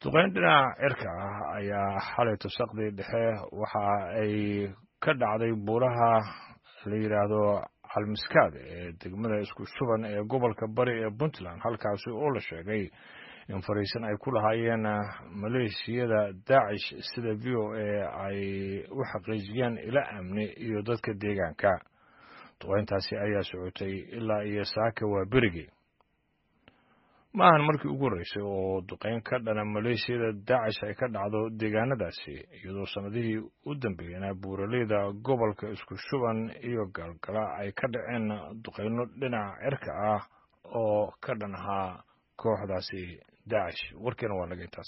duqeyn dhinaca cirka ah ayaa xalay tusaqdii dhexe waxa ay ka dhacday buuraha la yidhaahdo calmiskaad ee degmada isku shuban ee gobolka bari ee puntland halkaasi oo la sheegay in fariisan ay ku lahaayeen maleeshiyada daacish sida v o a ay u xaqiijiyeen ila amni iyo dadka deegaanka duqeyntaasi ayaa socotay ilaa iyo saaka waa berigii ma ahan markii ugu horreysay oo duqeyn ka dhana maleeshiyada daacish ay ka dhacdo deegaanadaasi iyadoo sannadihii u dambeeyena buuraleyda gobolka isku shuban iyo galgala ay ka dhaceen duqeyno dhinaca cirka ah oo ka dhan ahaa kooxdaasi daacish warkeena waa naga intaas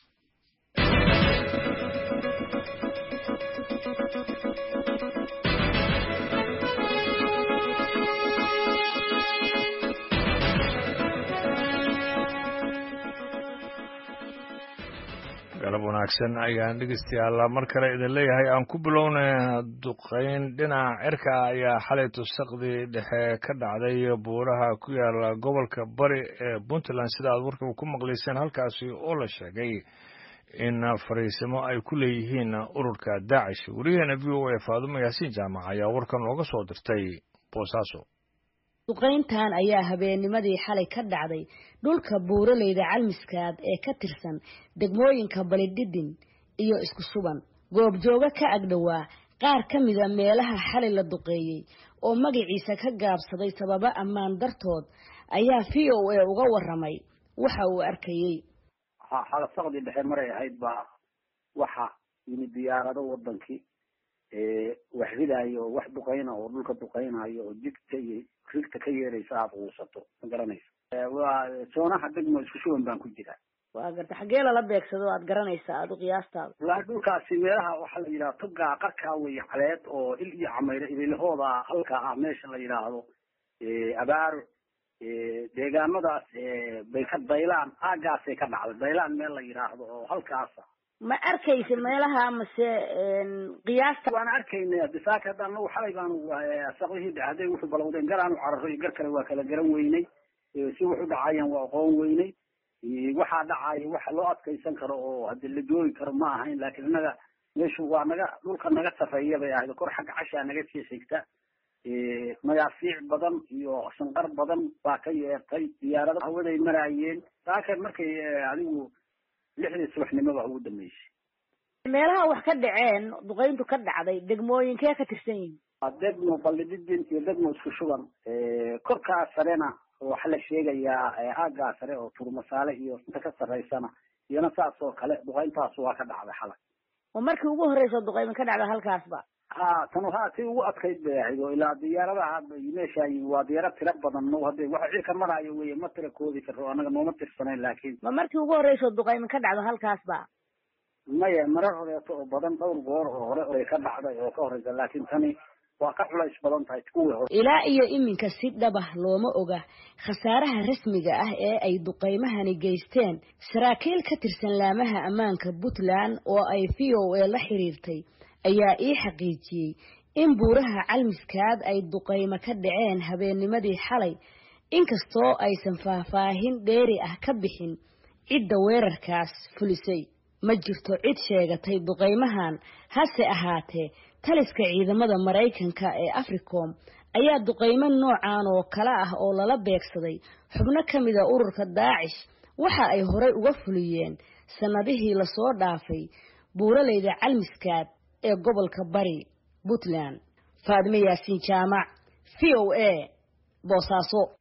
galab wanaagsan ayaan dhegeystayaal mar kale idin leeyahay aan ku bilowna duqeyn dhinaca cirka ayaa xalay tusaqdii dhexe ka dhacday buuraha ku yaala gobolka bari ee puntland sida aad warkaba ku maqlayseen halkaasi oo la sheegay in fariisimo ay ku leeyihiin ururka daacish wariyaheena v o a faadumo yaasiin jaamac ayaa warkan looga soo dirtay boosaaso duqayntan ayaa habeennimadii xalay ka dhacday dhulka buuraleyda calmiskaad ee ka tirsan degmooyinka balidhidhin iyo isku suban goobjooga ka agdhowaa qaar ka mida meelaha xalay la duqeeyey oo magaciisa ka gaabsaday sababo ammaan dartood ayaa v o a uga waramay waxa uu arkayey xalasaqdii dhexe maray ahayd baa waxa yimid diyaarado wadankii wax ridaayo oo wax duqayna oo dhulka duqaynayo oo jigta iyo rigta ka yeeraysa aada quusato ma garanaysa waa soonaha degmo isku shuban baan ku jiraa waa garta xaggee lala beegsado aad garanaysaa aada u qiyaastaada wallaahi dhulkaasi meelaha waxaa la yidhaha togaa qarkaa weeye caleed oo il iyo camayre ililahooda halka ah meesha la yidhaahdo abaaro deegaamadaas bay ka daylaan aagaasay ka dhacday daylaan meel la yidhaahdo oo halkaasa ma arkaysa meelaha mase qiyaasta waan arkaynay bisaaka hadda anagu xalay baanu saqdihii dhacday wuxuu balowdeen garaanu cararo iyo gar kale waa kala garan weynay si wuxu dhacayaan waa aqoon weynay waxaa dhacaya waxa loo adkaysan karo oo hadii la joogi karo ma ahayn laakiin innaga meeshu waa naga dhulka naga sarreeya bay ahayd kor xagga cashaa naga sii xigta magaafiic badan iyo shanqar badan baa ka yeertay diyaarado hawaday maraayeen saaka markay adigu lixdii subaxnimoba ugu dambeysay meelaha wax ka dhaceen duqayntu ka dhacday degmooyinkee ka tirsan yihin degmo ballididin iyo degmo isku shuban korkaa sarena waxaa la sheegayaa aaggaa sare oo turmasaale iyo inta ka sarreysana iyona saas oo kale duqayntaas waa ka dhacday xalay oo markii ugu horreysa duqayma ka dhacda halkaasba ha tan ha tii ugu adkayd bay ahayd oo ilaa diyaaradaha meesha waa diyaarad tira badan no hadde waxa cilka maraayo weye ma tira koodi karo anaga nooma tirsanayn laakiin ma markii ugu horreysa duqayma ka dhacdo halkaasba maya marar horeeto oo badan dhowr goor oo hore oray ka dhacday oo ka horeysa laakiin tani waa ka culays badan tahay kuwii hore ilaa iyo iminka si dhabah looma oga khasaaraha rasmiga ah ee ay duqaymahani geysteen saraakiil ka tirsan laamaha ammaanka puntland oo ay v o a la xiriirtay ayaa ii xaqiijiyey in buuraha calmiskaad ay duqaymo ka dhaceen habeennimadii xalay inkastoo aysan faahfaahin dheeri ah ka bixin cidda weerarkaas fulisay ma jirto cid sheegatay duqaymahan hase ahaatee taliska ciidamada maraykanka ee africom ayaa duqaymo noocan oo kale ah oo lala beegsaday xubno ka mida ururka daacish waxa ay horey uga fuliyeen sannadihii lasoo dhaafay buuraleyda calmiskaad ee gobolka bari puntland faadime yaasiin jaamac v o a boosaaso